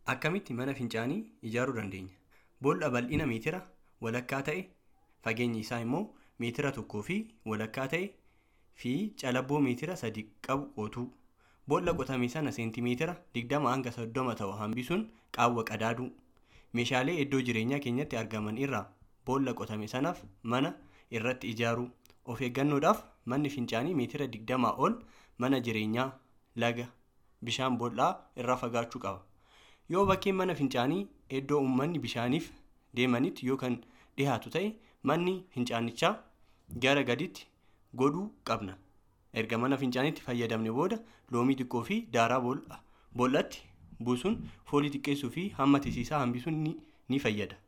Akkamitti mana fincaanii ijaaruu dandeenya? Boolla bal'ina meetira walakkaa ta'e fageenyi isaa immoo meetira tokkoo fi walakkaa ta'e fi calabboo meetira sadi qabu qotuu. Boolla qotame sana seentimeetira 20 hanga 30 ta'u hambisuun qaawwa qadaaduu. Meeshaalee iddoo jireenyaa keenyatti argaman irraa boolla qotame sanaaf mana irratti ijaaruu. Of eeggannoodhaaf manni fincaanii meetira 20 ol mana jireenyaa, laga, bishaan boollaa irraa fagaachuu qaba. Yoo bakkeen mana fincaanii iddoo uummanni bishaaniif deemanitti yoo kan dhiyaatu ta'e manni fincaanichaa gara gadiitti godhuu qabna. Erga mana fincaaniitti fayyadamne booda loomii xiqqoo fi daaraa boollatti buusuun foolii xiqqeessuu fi hamma tisiisaa hambisuun ni fayyada.